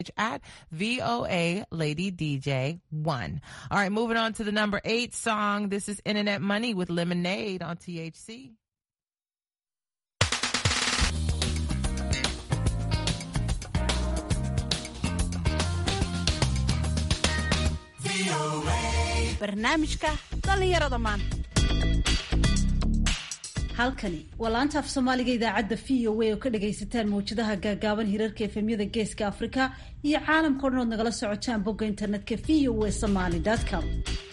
at VOA Lady DJ one. All right, moving on to the number eight song. This is Internet Money with Lemonade on THC. barnaamijka dhallinyarada maanta halkani waa laanta af soomaaliga idaacadda v o a oo ka dhagaysataan mawjadaha gaagaaban hirarka efemyada geeska afrika iyo caalamka o dhan ood nagala socotaan bogga internetka v o a somaly com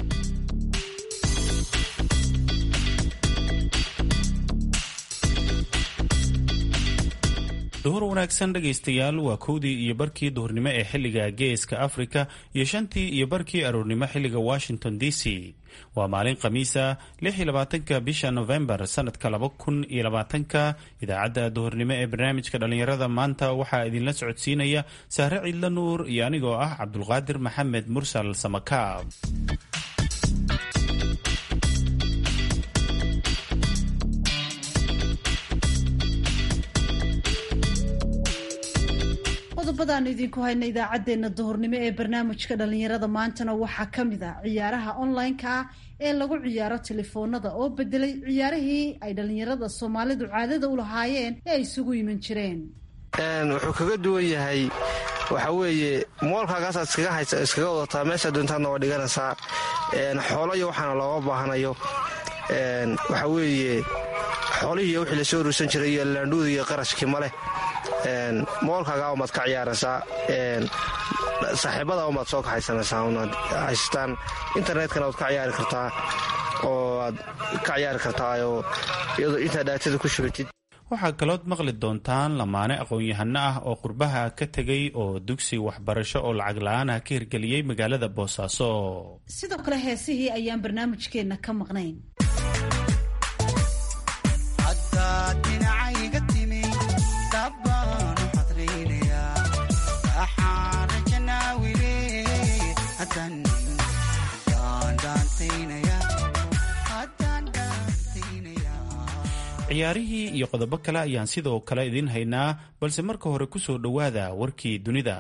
duhur wanaagsan dhegaystayaal waa kowdii iyo barkii duhurnimo ee xilliga geeska afrika iyo shantii iyo barkii aroornimo xilliga washington d c waa maalin khamiisa lix iyo labaatanka bisha novembar sanadka laba kun iyo labaatanka idaacadda duhurnimo ee barnaamijka dhallinyarada maanta waxaa idinla socodsiinaya saare ciidla nuur iyo anigoo ah cabdulqaadir maxamed mursal samakaab qodobadaanu idinku hayna idaacaddeenna duhurnimo ee barnaamijka dhallinyarada maantana waxaa ka mid ah ciyaaraha online-ka ah ee lagu ciyaaro telefoonada oo bedelay ciyaarihii ay dhallinyarada soomaalidu caadada u lahaayeen ee ay isugu iman jireen wuxuu kaga duwan yahay waxa weeye moolkaagaasaad iskaga haysa iskaga wadataa meesha doontaadna waa dhiganaysaa xoolayo waxaana looga baahanayo waxa weeye xoolihii wixii lasoo ruursan jiray iyo laandhuudi iyo qarashkii maleh moolkaaga umaad ka ciyaaraysaa saaxiibada umaad soo kaxaysanaysaa unaad haystaan internetkana waad ka ciyaari kartaa oo aad ka ciyaari kartaayoo iyadoo intaad dhaatada ku shubatid waxaa kalood maqli doontaan lamaane aqoon-yahano ah oo qurbaha ka tegay oo dugsi waxbarasho oo lacag la-aanah ka hirgeliyey magaalada boosaaso sidoo kale heesihii ayaan barnaamijkeenna ka maqnayn ciyaarihii iyo qodobo kale ayaan sidoo kale idiin haynaa balse marka hore ku soo dhowaada warkii dunida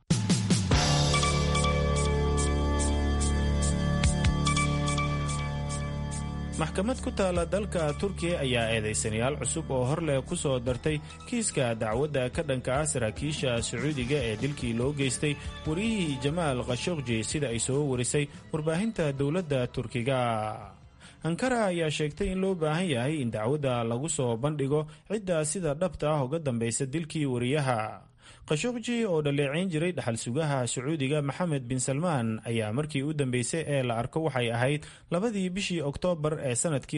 maxkamad ku taala dalka turkiya ayaa eedaysanayaal cusub oo horleh ku soo dartay kiiska dacwadda ka dhanka ah saraakiisha sacuudiga ee dilkii loo geystay wariyihii jamaal khashokji sida ay soo warisay warbaahinta dowladda turkiga ankara ayaa sheegtay in loo baahan yahay in dacwadda lagu soo bandhigo cidda sida dhabta ah uga dambaysa dilkii wariyaha khashokji oo dhaleeceyn jiray dhaxal sugaha sacuudiga maxamed bin salmaan ayaa markii u dambeysay ee la arko waxay ahayd labadii bishii oktoobar ee sanadkii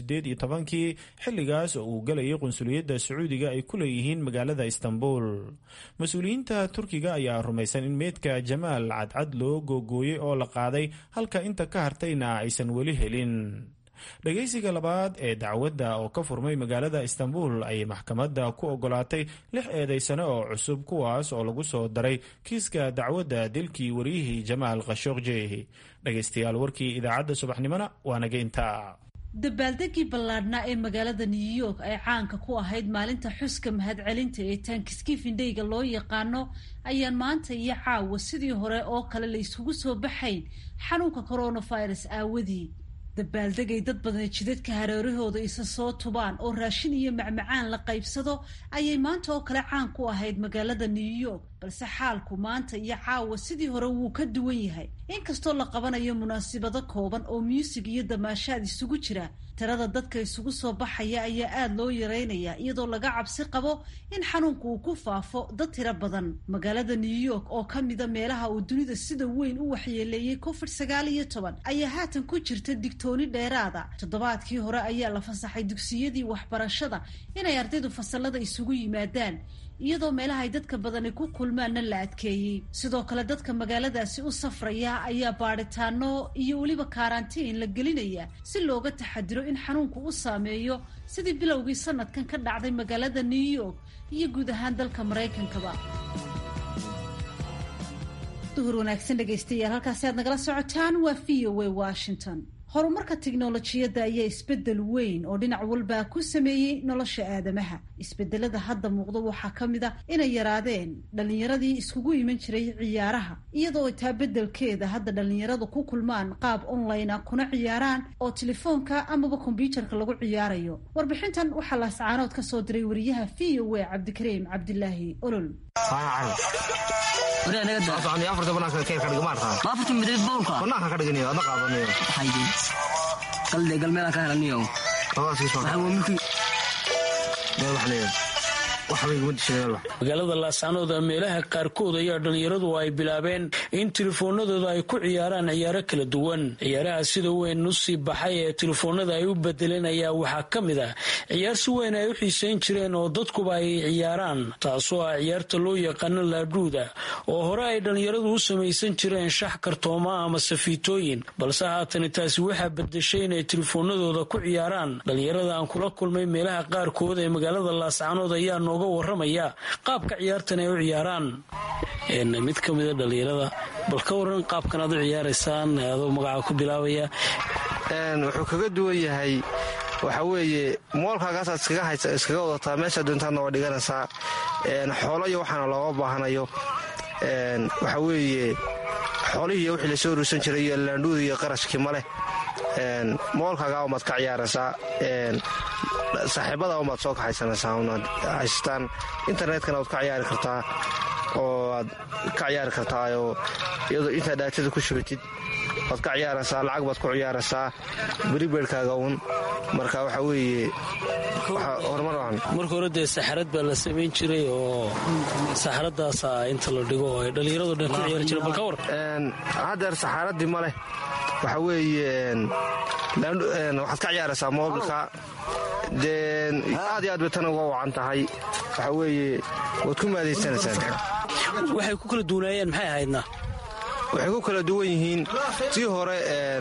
kii xilligaas oo uu galayay qunsuliyadda sacuudiga ay ku leeyihiin magaalada istanbul mas-uuliyiinta turkiga ayaa rumaysan in meydka jamaal cadcad loo googooyey oo la qaaday halka inta ka hartayna aysan weli helin dhagaysiga labaad ee dacwadda oo ka furmay magaalada istanbul ayay maxkamadda ku ogolaatay lix eedaysano oo cusub kuwaas oo lagu soo daray kiiska dacwadda dilkii wariyihii jamaal khashokji dhagaystayaal warkii idaacadda subaxnimona waa naga intaa dabaaldegii ballaadhnaa ee magaalada new york ay caanka ku ahayd maalinta xuska mahadcelinta ee taankiskifindheyga loo yaqaano ayaan maanta iyo caawa sidii hore oo kale la isugu soo baxayn xanuunka coronavirus aawadii dabaaldegay dad badani jidadka hareerahooda isa soo tubaan oo raashin iyo macmacaan la qaybsado ayay maanta oo kale caan ku ahayd magaalada new york balse xaalku maanta iyo caawa sidii hore wuu ka duwan yahay inkastoo la qabanayo munaasibado kooban oo muusig iyo damaashaad isugu jira tirada dadka isugu soo baxaya ayaa aada loo yareynaya iyadoo laga cabsi qabo in xanuunku uu ku faafo dad tiro badan magaalada new york oo ka mida meelaha uu dunida sida weyn u waxyeeleeyey covid sagaal iyo toban ayaa haatan ku jirta digtooni dheeraada toddobaadkii hore ayaa la fasaxay dugsiyadii waxbarashada inay ardaydu fasalada isugu yimaadaan iyadoo meelaha ay dadka badani ku kulmaanna la adkeeyey sidoo kale dadka magaaladaasi u safraya ayaa baadhitaano iyo weliba karantiin la gelinaya si looga taxadiro in xanuunku u saameeyo sidii bilowgii sanadkan ka dhacday magaalada new york iyo guud ahaan dalka maraykankaba duhur wanaagsan dhegaystayaal halkaasi aad nagala socotaan waa v o a washington horumarka tiknolojiyadda ayaa isbedel weyn oo dhinac walba ku sameeyey nolosha aadamaha isbedelada hadda muuqda waxaa ka mid a inay yaraadeen dhallinyaradii iskugu iman jiray ciyaaraha iyadoo taa bedelkeeda hadda dhallinyaradu ku kulmaan qaab online a kuna ciyaaraan oo telefoonka amaba kombyuutarka lagu ciyaarayo warbixintan waxaa laascaanood ka soo diray wariyaha v o a cabdikariim cabdilaahi olol magaalada laascanood meelaha qaarkood ayaa dhallinyaradu ay bilaabeen in telefoonadooda ay ku ciyaaraan ciyaaro kala duwan ciyaaraha sida weyn usii baxay ee telefoonada ay u bedeleen ayaa waxaa ka mid ah ciyaar si weyn ay u xiiseyn jireen oo dadkuba ay ciyaaraan taasoo ah ciyaarta loo yaqaano laadhuuda oo hore ay dhallinyaradu u samaysan jireen shax kartooma ama safiitooyin balse haatani taasi waxaa bedeshay inay telefoonadooda ku ciyaaraan dhallinyarada aan kula kulmay meelaha qaarkood ee magaalada laascanood ayaa nooga waramaya qaabka ciyaartan ay u ciyaaraan mid ka mida dhallinyarada bal ka waran qaabkan aad u ciyaaraysaan adoo magaca ku bilaabaya wuxuu kaga duwan yahay waxa weeye moolkaagaasaad iskaga wadataa meesha doontaadna waa dhiganaysaa xoolayo waxaana looga baahanayo waxa weeye xoolihii wixii lasoo ruursan jiray iyo laandhuuda iyo qarashkii ma leh moolkaagaa umaad ka ciyaaraysaa saaxiibada umaad soo kaxaysanaysaa unaad haystaan internetkana waad ka ciyaari kartaa oo aad ka ciyaari kartaayoo iyadoo intaad dhaatada ku shubatid waad ka ciyaaraysaa lacag baad ku ciyaaraysaa beribeedhkaaga uun marka waxa weeye horumar marka hore dee saxarad baa la samayn jiray oo saxaradaasa inta la dhigo oo ay dhallinyarado dhan ku ciyaari jireen bal ka war haddeer saxaaradii ma leh waxa weeye waxaad ka ciyaaraysaa moobilka dee aad iyo aad bay tan uga wacan tahay waxa weeye waad ku maadaysanaysaan waxay ku kala duwanaayeen maxay ahaydna waxay ku kala duwan yihiin tii hore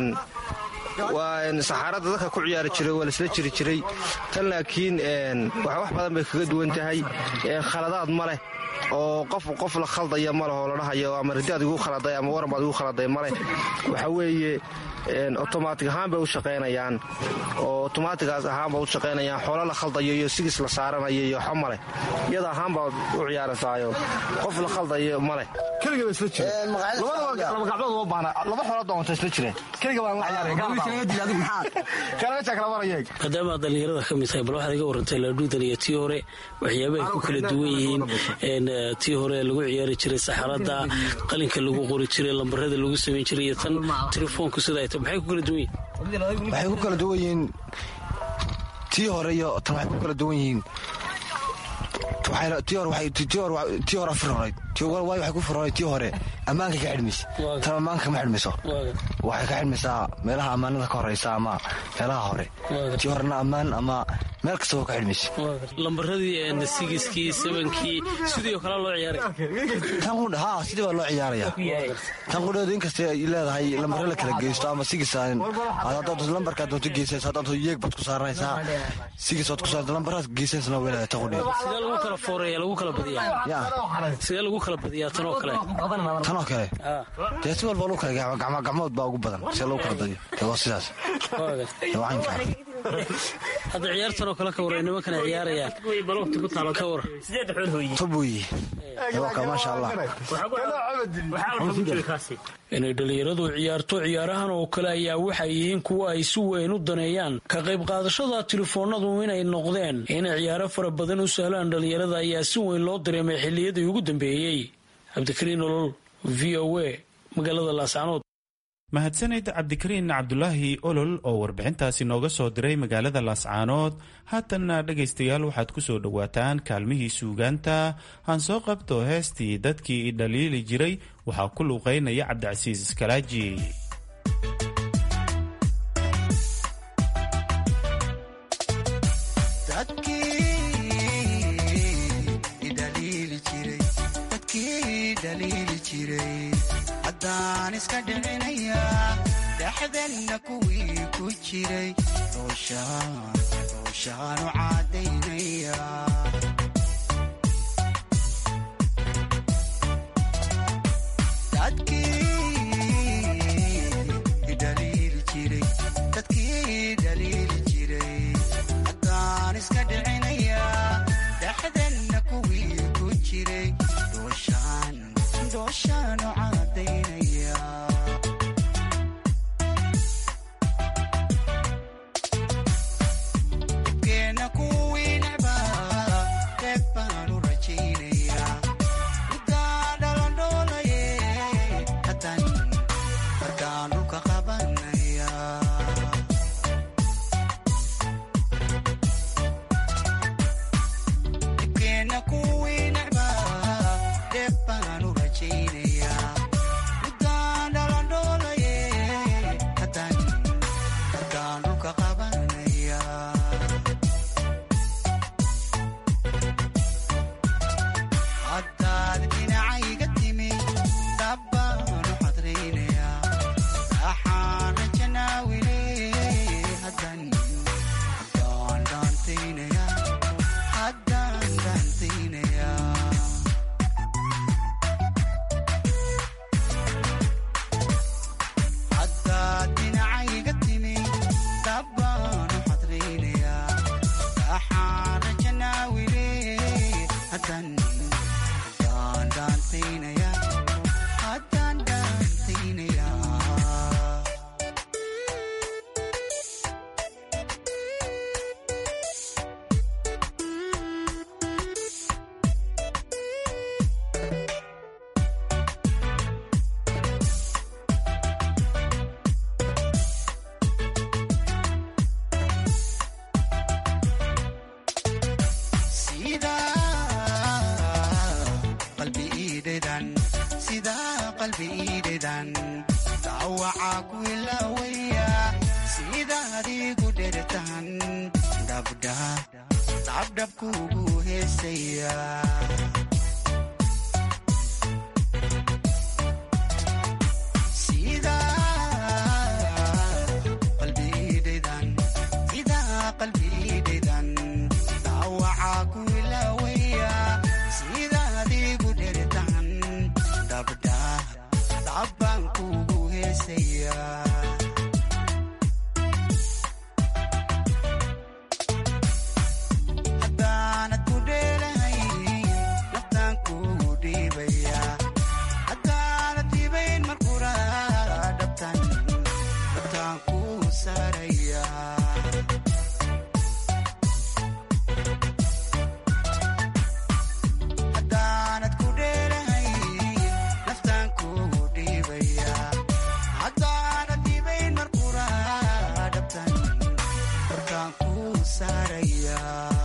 waa saxaaradda dadka ku ciyaari jiray waa laisla jiri jiray tan laakiin wax badan bay kaga duwan tahay khaladaad ma leh oo qof qof la khaldaya ma leh oo la dhahayo ama ridaad igu khaladay ama waran baad igu khaladay ma leh waxa weeye otomaatig ahaan bay u shaqaynayaan oo otomaatigaas ahaan ba u shaqaynayaan xoolo la khaldayo iyo sigis la saaranayo iyo waxa maleh iyada ahaan baad u ciyaaraysaayo qof la khaldayo maleh keliga ba isla jireen laba gacmood uma baahna laba xoolo doonta isla jireen keliga baan la maadaama aad dhallinyarada ka mid tahay bal waxaad iga warantay laadhuudan iyo tii hore waxyaaba ay ku kala duwan yihiin tii hore lagu ciyaari jiray saxaradda qalinka lagu qori jiray lambarada lagu samayn jiray iyo tan telefoonku sida ay tahay maxay ku kala duwan yihiin waxay ku kala duwan yihiin tii hore iyo tan waxay ku kala duwan yihiin tii hore firhonayd waayo waxay ku firhonayd tii hore ammaanka ka xidhmaysa tan ammaanka kama xidhmayso waxay ka xidhmaysaa meelaha ammaanada ka horeysa ama meelaha hore tii horena ammaan ama meel kastaba ka xidhmaysa lambaradii sigiskii sabankii sidii kale loo ciyaaray ha sidii baa loo ciyaaraya tan qudheedu inkastay ay leedahay lambare la kala geysto ama sigis lambarkaa doonto geysaysa doonto yeeg baad ku saaranaysaa sigis waad ku saarta lambaraas geysaysana way leedahay tan qudheedu sidee lagu kala fooreeya lagu kala badiyaa sidee lagu kala badiyaa tan oo kale tan oo kale dee si walba lagu kala gacmo gacmood baa ugu badan see lagu kala badiyo dee waa sidaas wacanka hadda ciyaartan oo kale ka waray nimankana ciyaarayaan ka war tobuyi maasha allah inay dhallinyaradu ciyaarto ciyaarahan oo kale ayaa waxay yihiin kuwa ay si weyn u daneeyaan ka qayb qaadashada telefoonadu inay noqdeen inay ciyaaro fara badan u sahlaan dhallinyarada ayaa si weyn loo dareemay xilliyadii ugu dambeeyey cabdikariin olol v o a magaalada laascanood mahadsanid cabdikariin cabdulaahi olol oo warbixintaasi nooga soo diray magaalada laascaanood haatanna dhegaystayaal waxaad ku soo dhowaataan kaalmihii suugaanta han soo qabto heestii dadkii i dhaliili jiray waxaa ku luuqaynaya cabdicasiis iskalaaji haddaan iska dhicinaya dhexdanna kuwii ku jiray rooshaanu caadaynaya dadkii idhaliili jiray jiray dooshaan dooshaanu cadaynaya keena kuwii necbaa qeyb baanu rajaynayaa middaa dhalandhoolaye haddaan haddaan dhulka qabanaya keena kuwii necbaa qeyb baanu rajaynayaa middaa dhalandhoolaye haddaan haddaan dhulka qabanaya haddaad dhinacayga timi dabbaanu xadraynayaa axaana janaawile haddaan haddaan dhaantaynayaa haddaan dhaantaynayaa haddaad dhinacayga timi dabbaanu xadraynayaa axaana janaawile haddaan haddaan dhaantaynayaa haddaan dhaantaynayaa qalbi iidhedan sidaa qalbi iidhedan daawacaa ku ilaawaya sidaad igu dhertan dhabdha dhabdhabkuugu heesaya qalbi iidhedan sidaa qalbi iidhedan daawacaa ku ilaawaya sidaad igu dhertan dhabdha dhabbaan kuugu heesaya haddaanad ku dheelahay naftaan kuugu dhiibaya haddaanad dhibayn markura dhabtan dhabtaan kuu saaraya haddaanad ku dheelahay naftaan kuugu dhiibaya haddaanad dhibayn markura dhabtan dhabtaan kuu saaraya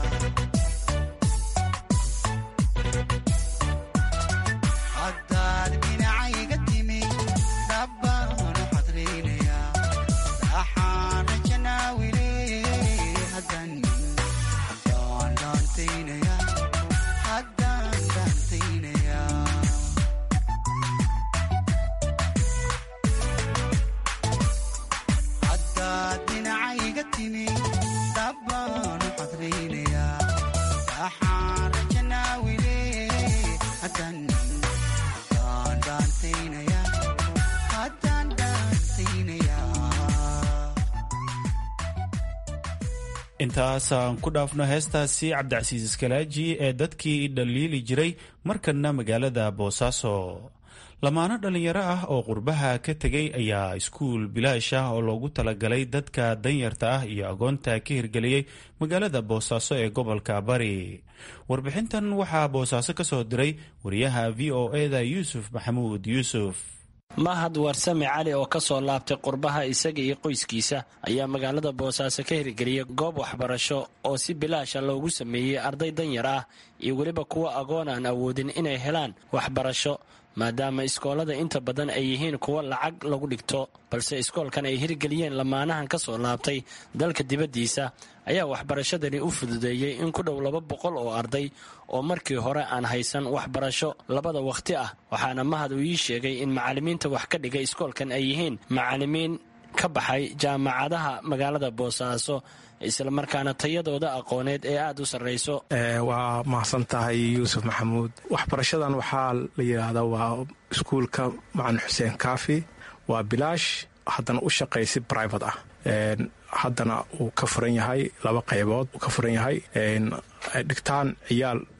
haddaad dhinacayga timi dabbaanu xadraynayaa axaana janaawile haddaan haddaan dhaantaynayaa haddaan dhaantaynayaa haddaad dhinacayga timi dabbaanu xadraynayaa axaana janaawile haddaan haddaan dhaantaynayaa haddaan dhaantaynayaa intaasaan ku dhaafno heestaasi cabdicasiis iskalaaji ee dadkii dhaliili jiray markanna magaalada boosaaso lamaano dhallinyaro ah oo qurbaha ka tegay ayaa iskuul bilaash ah oo loogu talagalay dadka danyarta ah iyo agoonta ka hirgeliyey magaalada boosaaso ee gobolka bari warbixintan waxaa boosaaso ka soo diray wariyaha v o eda yuusuf maxamuud yuusuf mahad warsame cali oo ka soo laabtay qurbaha isaga iyo qoyskiisa ayaa magaalada boosaaso ka hirgeliyay goob waxbarasho oo si bilaasha loogu sameeyey arday danyar ah iyo weliba kuwa agoon aan awoodin inay helaan waxbarasho maadaama iskoolada inta badan ay yihiin kuwa lacag lagu dhigto balse iskoolkan ay hirgeliyeen lamaanahan ka soo laabtay dalka dibaddiisa ayaa waxbarashadani u fududeeyey in ku dhow laba boqol oo arday oo markii hore aan haysan waxbarasho labada wakhti ah waxaana mahad uu ii sheegay in macallimiinta wax ka dhigay iskoolkan ay yihiin macallimiin ka baxay jaamacadaha magaalada boosaaso islamarkaana tayadooda aqooneed ee aada u sarrayso waa mahadsan tahay yuusuf maxamuud waxbarashadan waxaa la yidhaahdaa waa iskuulka macalin xuseen kaafi waa bilaash haddana u shaqaysi brivate ah haddana uu ka furan yahay laba qaybood uu ka furan yahay dhigtaan ciyaal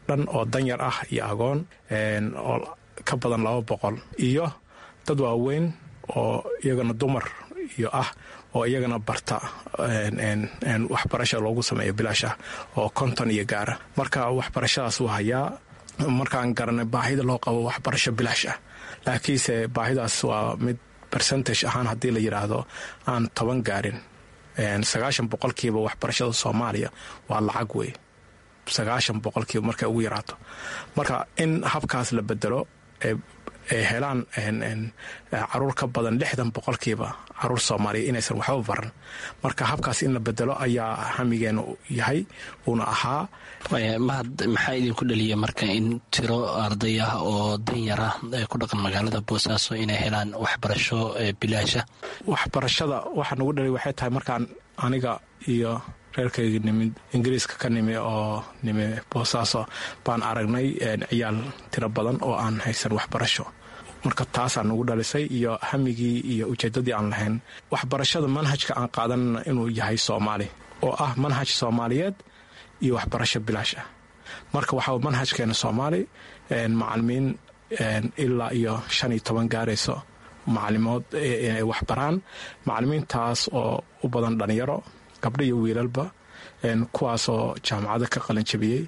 dhan oo danyar ah iyo agoon oo ka badan laba boqol iyo dad waaweyn oo iyagana dumar iyo ah oo iyagana barta waxbarasha loogu sameeyo bilaash ah oo konton iyo gaara marka waxbarashadaas waa hayaa markaan garanay baahida loo qabo waxbarasho bilaash ah laakiinse baahidaas waa mid bercentage ahaan haddii la yidhaahdo aan toban gaarin sagaashan boqolkiiba waxbarashada soomaaliya waa lacag wey sagaashan boqolkiiba markay ugu yaraato marka in habkaas la bedelo ay helaan caruur ka badan lixdan boqolkiiba caruur soomaaliya inaysan waxba baran marka habkaas in la bedelo ayaa hamigeena yahay uuna ahaa mahad maxaa idinku dhaliya marka in tiro arday ah oo danyar ah ee ku dhaqan magaalada boosaaso inay helaan waxbarasho bilaasha waxbarashada waxaa nagu dhaliya waxay tahay markaan aniga iyo reerkayga nimid ingiriiska ka nimi oo nimi boosaaso baan aragnay ciyaal tiro badan oo aan haysan waxbarasho marka taasaa nagu dhalisay iyo hamigii iyo ujeedadii aan lahayn waxbarashada manhajka aan qaadanana inuu yahay soomaali oo ah manhaj soomaaliyeed iyo waxbarasho bilaash ah marka waxaa manhajkeena soomaali macalimiin ilaa iyo shan iyo toban gaarayso macalimood inay waxbaraan macalimiintaas oo u badan dhalinyaro gabdho iyo wiilalba kuwaasoo jaamacada ka qalanjabiyey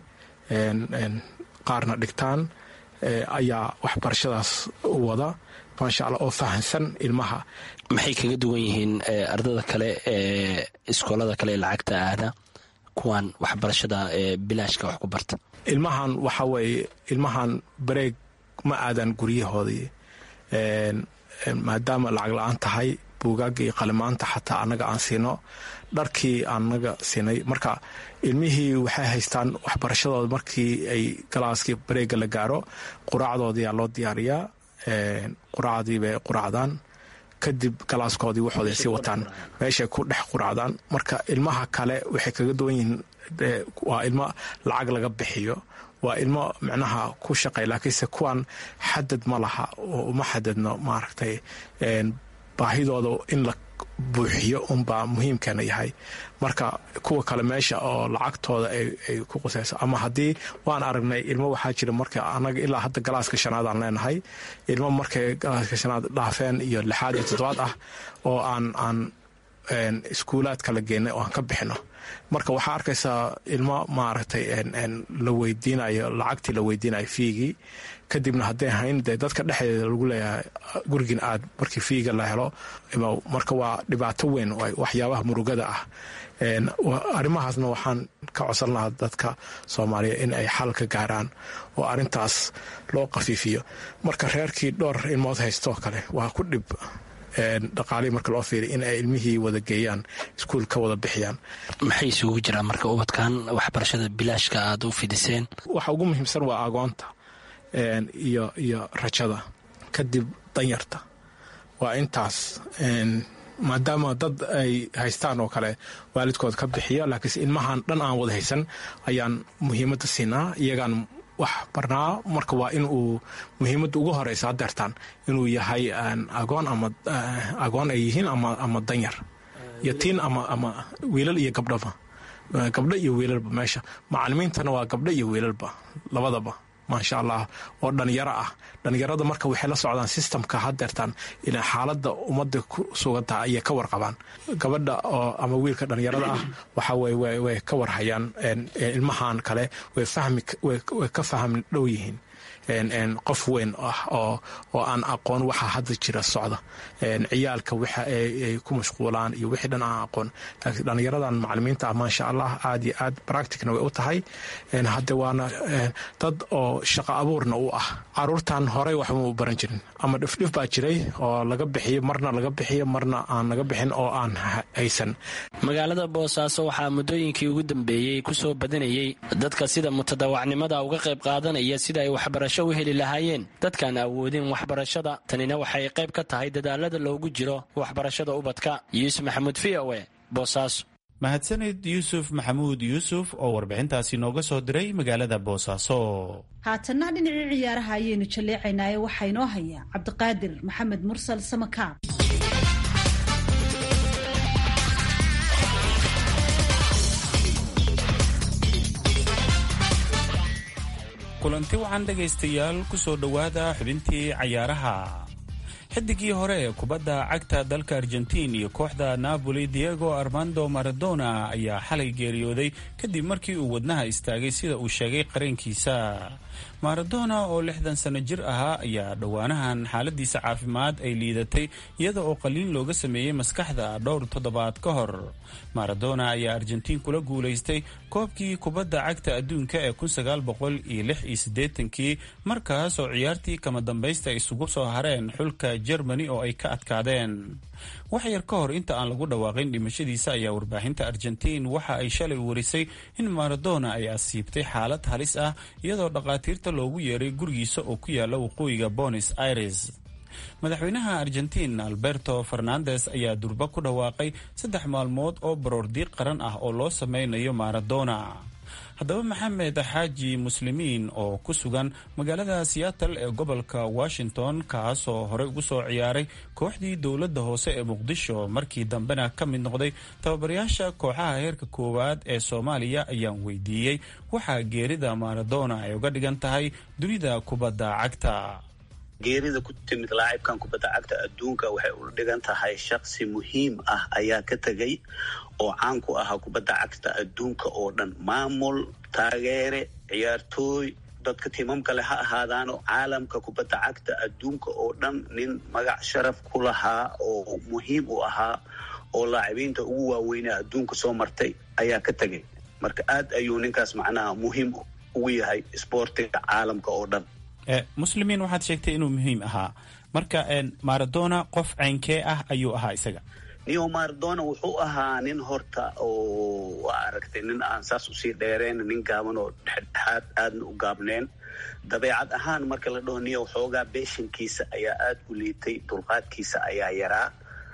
qaarna dhigtaan ayaa waxbarashadaas wada maasha alla oo fahansan ilmaha maxay kaga duwan yihiin ardada kale ee iskoolada kale ee lacagta aada kuwan waxbarashada ee bilaashka wax ku barta ilmahan waxaa weeye ilmahan bareeg ma aadan guryahoodii maadaama lacag la-aan tahay buugaagga iyo qalimaanta xataa annaga aan siino dharkii annaga siinay marka ilmihii waxay haystaan waxbarashadooda markii ay galaaskii bareega la gaaro quraacdoodiyaa loo diyaariyaa quraacdii bay quraacdaan kadib galaaskoodii waxooday sii wataan meeshay ku dhex quraacdaan marka ilmaha kale waxay kaga duwan yihiin waa ilmo lacag laga bixiyo waa ilmo micnaha ku shaqay laakiinse kuwan xadad ma laha oo uma xadadno maaragtay baahidooda in la buuxiyo unbaa muhiimkeena yahay marka kuwa kale meesha oo lacagtooda ay ku qusayso ama haddii waan aragnay ilmo waxaa jira marka anaga ilaa hadda galaaska shanaad aan leenahay ilmo markay galaaska shanaad dhaafeen iyo lixaad iyo toddobaad ah oo aan aan iskuulaadka la geenay oo aan ka bixino marka waxaa arkaysaa ilmo maaragtay la weydiinayo lacagtii la weydiinayo fiigii kadibna hadday hayn dee dadka dhexdeeda lagu leeyahay gurigin aad markii fiiga la helo marka waa dhibaato weyn waxyaabaha murugada ah arrimahaasna waxaan ka codsan lahaa dadka soomaaliya in ay xal ka gaaraan oo arintaas loo qafiifiyo marka reerkii dhowr ilmood haystoo kale waa ku dhib dhaqaalihii marka loo fiiriy in ay ilmihii wada geeyaan iskuul ka wada bixiyaan maxay isugu jiraan marka ubadkan waxbarashada bilaashka aada u fidiseen waxa ugu muhiimsan waa agoonta iyo iyo rajada kadib danyarta waa intaas maadaama dad ay haystaan oo kale waalidkood ka bixiya laakiinse ilmahan dhan aan wada haysan ayaan muhiimadda siinaa iyagaan wax barnaa marka waa in uu muhiimadda ugu horeysa hadeertaan inuu yahay agoon ama agoon ay yihiin ama danyar yatiin ama wiilal iyo gabdhaba gabdho iyo wiilalba meesha macalimiintana waa gabdho iyo wiilalba labadaba maasha allah oo dhalinyaro ah dhalinyarada marka waxay la socdaan sistamka hadeertaan ila xaalada ummadda ku sugantaha ayay ka warqabaan gabadha oo ama wiilka dhalinyarada ah waxa weye way ka warhayaan ilmahan kale way ka faham dhow yihiin qof weyn ah oo aan aqoon waxa hadda jira socda ciyaalka waxa ay ku mashquulaan iyo wixii dhan aan aqoon laakiin dhallinyaradan macalimiinta ah maasha allah aad iyo aad practicna way u tahay hadde waana dad oo shaqo abuurna u ah caruurtan horey waxba u baran jirin ama dhifdhif baa jiray oo laga bixiyo marna laga bixiyo marna aan laga bixin oo aan haysan magaalada boosaaso waxaa muddooyinkii ugu dambeeyey ku soo badanayey dadka sida mutadawacnimada uga qayb qaadanaya sida ay waxbarasho u heli lahaayeen dadkaan awoodin waxbarashada tanina waxay qayb ka tahay dadaalada loogu jiro waxbarashada ubadka yuusuf maxamuud v o e boosaaso mahadsanid yuusuf maxamuud yuusuf oo warbixintaasi nooga soo diray magaalada boosaaso haatanna dhinacii ciyaaraha ayaynu jalleecaynaaye waxaa inoo haya cabdiqaadir maxamed mursal samakaab kulanti wacan dhegaystayaal ku soo dhowaada xubintii cayaaraha xidigii hore ee kubadda cagta dalka argentiin iyo kooxda napoli diego armando maradona ayaa xalay geeriyooday kadib markii uu wadnaha istaagay sida uu sheegay qareenkiisa maradona oo lixdan sano jir ahaa ayaa dhowaanahan xaaladiisa caafimaad ay liidatay iyada oo qaliin looga sameeyey maskaxda dhowr toddobaad ka hor maradona ayaa argentiin kula guulaystay koobkii kubadda cagta adduunka ee kii markaas oo ciyaartii kama dambaysta isugu soo hareen xulka jermani oo ay ka adkaadeen wax yar ka hor inta aan lagu dhawaaqin dhimashadiisa ayaa warbaahinta argentiin waxa ay shalay warisay in maradona ay asiibtay xaalad halis ah iyadoo dhakhaatiirta loogu yeeray gurigiisa oo ku yaala waqooyiga bonis aires madaxweynaha argentiin alberto fernandes ayaa durba ku dhawaaqay saddex maalmood oo baroordiiq qaran ah oo loo sameynayo maradona haddaba maxamed xaaji muslimiin oo ku sugan magaalada seattle ee gobolka washington kaasoo horey ugu soo ciyaaray kooxdii dowladda hoose ee muqdisho markii dambena ka mid noqday tababarayaasha kooxaha heerka koowaad ee soomaaliya ayaan weydiiyey waxaa geerida maradona ay uga dhigan tahay dunida kubadda cagta geerida ku timid laacibkan kubadda cagta adduunka waxay u dhigan tahay shaksi muhiim ah ayaa ka tegay oo caan ku ahaa kubadda cagta adduunka oo dhan maamul taageere ciyaartooy dadka timamka leh ha ahaadaano caalamka kubadda cagta adduunka oo dhan nin magac sharaf ku lahaa oo muhiim u ahaa oo laacibiinta ugu waaweynaa adduunka soo martay ayaa ka tegay marka aad ayuu ninkaas macnaha muhiim ugu yahay sboortiga caalamka oo dhan muslimiin waxaad sheegtay inuu muhiim ahaa marka maradona qof ceynkee ah ayuu ahaa isaga neo maradona wuxuu ahaa nin horta oo waa aragtay nin aan saas usii dheereen nin gaaban oo dhexdhexaad aadna u gaabneen dabeecad ahaan marka la dhaho neo xoogaa beeshankiisa ayaa aada u liitay dulqaadkiisa ayaa yaraa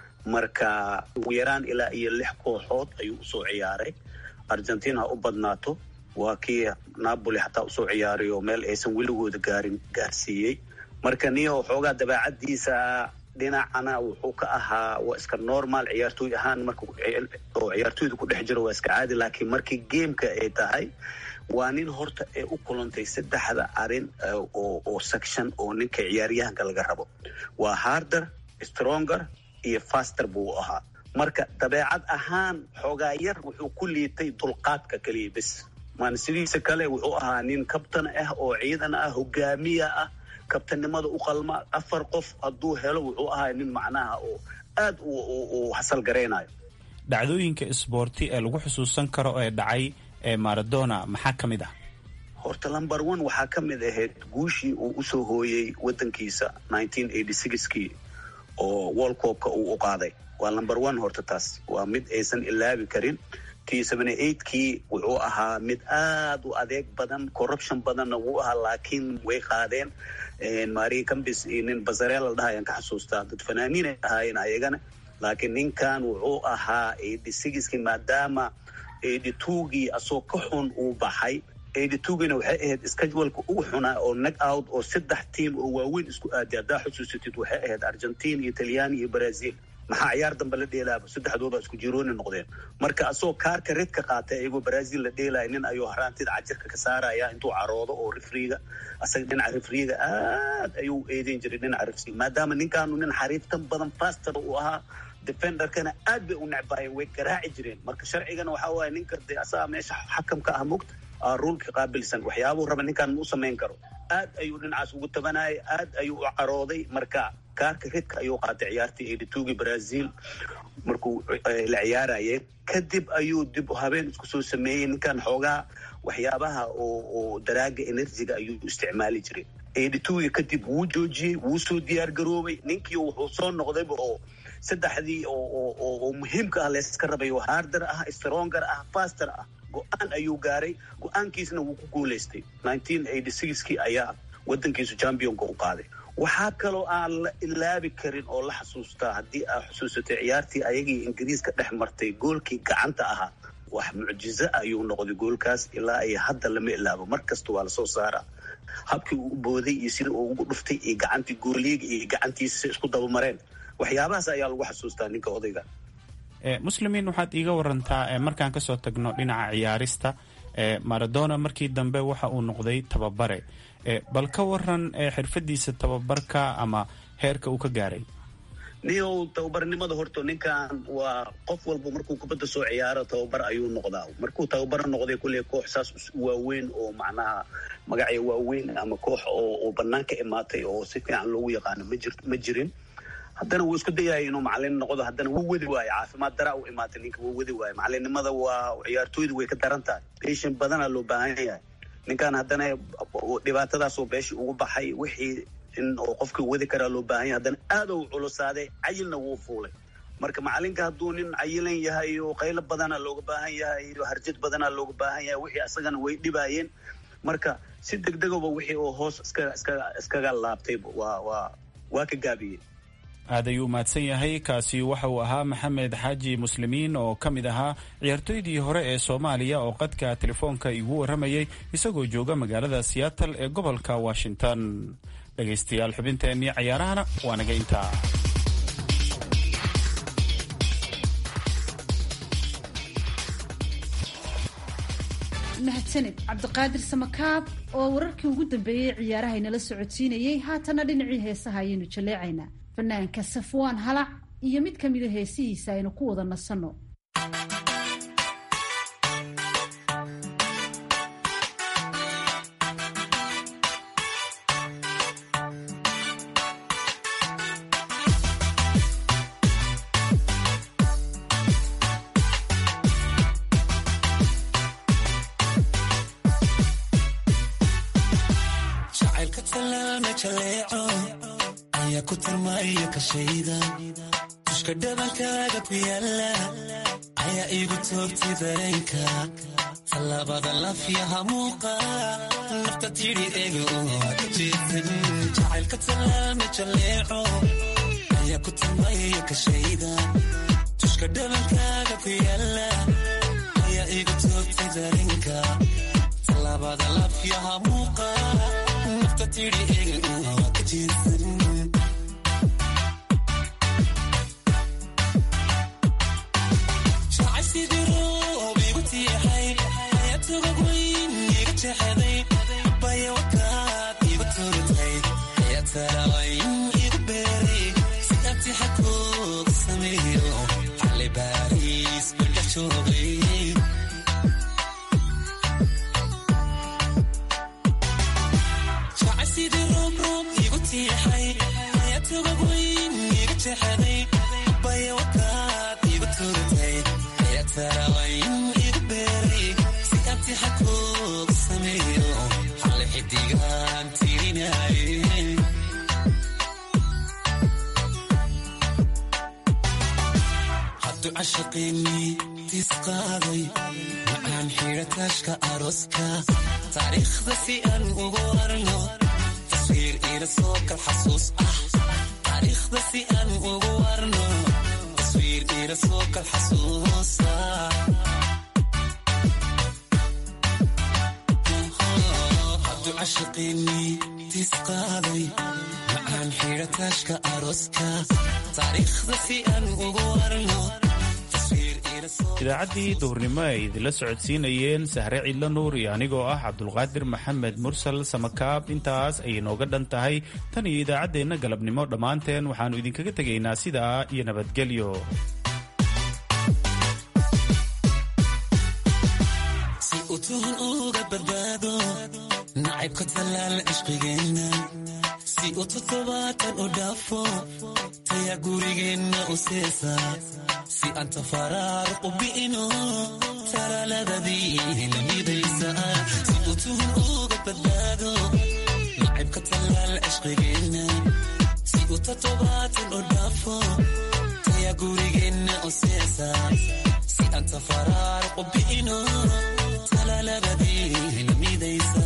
marka ugu yaraan ilaa iyo lix kooxood ayuu usoo ciyaaray argentiin ha u badnaato waa kii napoli xataa usoo ciyaaray oo meel aysan weligooda gaarin gaarsiiyey marka nio xoogaa dabeecadiisa dhinacana wuxuu ka ahaa waa iska normal ciyaartooy ahaan marka oo ciyaartooyda ku dhex jiro waa iska caadi laakiin markii gameka ay tahay waa nin horta ee u kulantay saddexda arin oo section oo ninka ciyaaryahanka laga rabo waa harder stronger iyo faster buu ahaa marka dabeecad ahaan xoogaa yar wuxuu ku liitay dulqaadka keliya bes maan sidiisa kale wuxuu ahaa nin kabtan ah oo ciidan ah hogaamiya ah kabtannimada u qalma afar qof hadduu helo wuxuu ahaa nin macnaha oo aad u hasal garaynayo dhacdooyinka isboorti ee lagu xusuusan karo ee dhacay ee maradona maxaa ka mid ah horta lumber one waxaa ka mid ahayd guushii uu usoo hooyey waddankiisa kii oo world copka uu u qaaday waa lumber one horta taas waa mid aysan ilaabi karin kii wuxuu ahaa mid aad u adeeg badan corruption badanna wuu ahaa laakiin way qaadeen maria cambis iyo nin basareel la dhaha ayaan ka xasuustaa dad fanaaniinay ahaayeen ayagana laakiin ninkan wuxuu ahaa kii maadaama gii asoo ka xun uu baxay gina waxay ahayd scheduleka ugu xunaa oo nag out oo saddex tiam oo waaweyn isku aaday haddaa xusuusatid waxay ahayd argentin iyo talyaani iyo brazil maxaa ciyaar dambe la dheelaaba saddexdooda isku jirooni noqdeen marka asagoo kaarka redka qaatay ayagoo brazil la dheelaya nin ayuu haraantida cajirka ka saaraya intuu caroodo oo rifriga asaga dhinaca rifriga aad ayuu eedeyn jiray dhinaca rifriga maadaama ninkaanu nin xariiftan badan faster uu ahaa defenderkana aad bay u necbaayeen way garaaci jireen marka sharcigana waxaa waaye ninka de asaga meesha xakamka ah mogta ruulka qaabilsan waxyaabuu raba ninkaan ma u samayn karo aad ayuu dhinacaas ugu tabanayay aad ayuu u carooday marka kaarka redka ayuu qaatay ciyaartii editugi brazil markuu la ciyaarayeen kadib ayuu dib habeen isku soo sameeyey ninkan xoogaa waxyaabaha oo daraaga enerjiga ayuu isticmaali jiray editugi kadib wuu joojiyey wuu soo diyaar garoobay ninkii wuxuu soo noqdayba oo saddexdii oo muhiimka ah layska rabay oo harder ah stronger ah faster ah go-aan ayuu gaaray go-aankiisna wuu ku guulaystay kii ayaa wadankiisu championka u qaaday waxaa kaloo aan la ilaabi karin oo la xasuustaa haddii aad xusuusatay ciyaartii ayagii ingiriiska dhex martay goolkii gacanta ahaa wax mucjizo ayuu noqday goolkaas ilaa iyo hadda lama ilaabo mar kasta waa lasoo saaraa habkii uu u booday iyo sida uu ugu dhuftay iyo gacantii gooliiga iyo gacantiisa isku dabamareen waxyaabahaas ayaa lagu xasuustaa ninka odayga muslimiin waxaad iiga warantaa markaan kasoo tagno dhinaca ciyaarista maradona markii dambe waxa uu noqday tababare bal ka waran xirfadiisa tababarka ama heerka uu ka gaaray niyow tababarnimada horto ninkan waa qof walba markuu kubadda soo ciyaaro tababar ayuu noqdaa markuu tababar noqday kulley koox saas waaweyn oo macnaha magacya waaweyn ama koox oo bannaan ka imaatay oo si fiican loogu yaqaano ma jirin haddana wuu isku dayaya inuu macalin noqdo haddana wuu wadi waayo caafimaad daraa u imaatay ninka wuu wadi waayo macalinimada waa ciyaartooydu way ka daran tahay beshan badanaa loo baahan yahay ninkan haddana dhibaatadaasoo beeshii ugu baxay wixii in oo qofkii wadi karaa loo baahan yahay haddana aad u culusaaday cayilna wuu fuulay marka macalinka hadduu nin cayilan yahay oo qaylo badana looga baahan yahay iyo harjad badana looga baahan yahay wixii asagana way dhibaayeen marka si degdegaba wixii oo hoos iskaga iskaga iskaga laabtay waa waa waa ka gaabiyey aad ayuu mahadsan yahay kaasi waxa uu ahaa maxamed xaaji muslimiin oo ka mid ahaa ciyaartooydii hore ee soomaaliya oo qadka telefoonka igu warramayay isagoo jooga magaalada seattle ee gobolka washington dhegaystayaal xubinteennii cayaarahana waa naga intaa mahadsaned cabdiqaadir samakaab oo wararkii ugu dambeeyey ciyaaraha inala socodsiinayey haatana dhinacii heesaha ayaynu jaleecaynaa fanaanka safwaan halac iyo mid ka mida heesihiisa aynu ku wada nasanno tushka dhabankaaga ku yaala ayaa iigu toogtay dareenka tallaabada lafyaha muuqa nafta tidhi ega jacaylka tallaama jaleeco ayaa ku tilmaya kashayda tushka dhabankaaga ku yaala ayaa iigu toogtay dareenka tallaabada lafyaha muuqa nafta tidhi ega ka jeedsan taariikhda si aan ugu warno taswiir ila soo kal xasuus ah taariikhda si aan ugu warno taswiir ila soo kal xasuus ah hadduu cashiqiinii tis qaaday macaan xidha taashka arooska taariikhda si aan ugu warno idaacaddii duhurnimo ay idinla socodsiinayeen sahre cidla nuur iyo anigoo ah cabdulqaadir maxamed mursal samakaab intaas ayay nooga dhan tahay tan iyo idaacaddeenna galabnimo dhammaanteen waxaannu idinkaga tegaynaa sidaa iyo nabadgelyo si uu tuhun uga badbaado nacaybka tallaal cishqigeenna si uu toddobaatan u dhaafo tayaa gurigeenna u seesa si aan tafaraaruq u bi'ino talaaladadii lamidaysa si uu tuhun uga badbaado nacaybka tallaal cishqigeenna si uu toddobaatan u dhaafo tayaa gurigeenna u seesa si aan tafaraaruq u bi'ino talaaladadii lamidaysa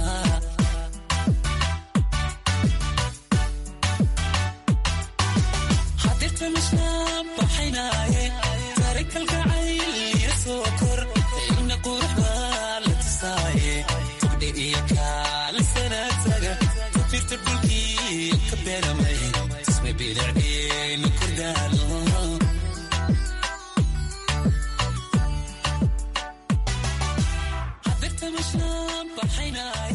hadirta mishnaa baxaynaaye kalgacayl soo kor ina qurux baa la tusaaye tugdhe iyo kaalisana taga tafirta dhulkii ka beeramay isma bidacdheenu kordaalo hadirta taxaynaay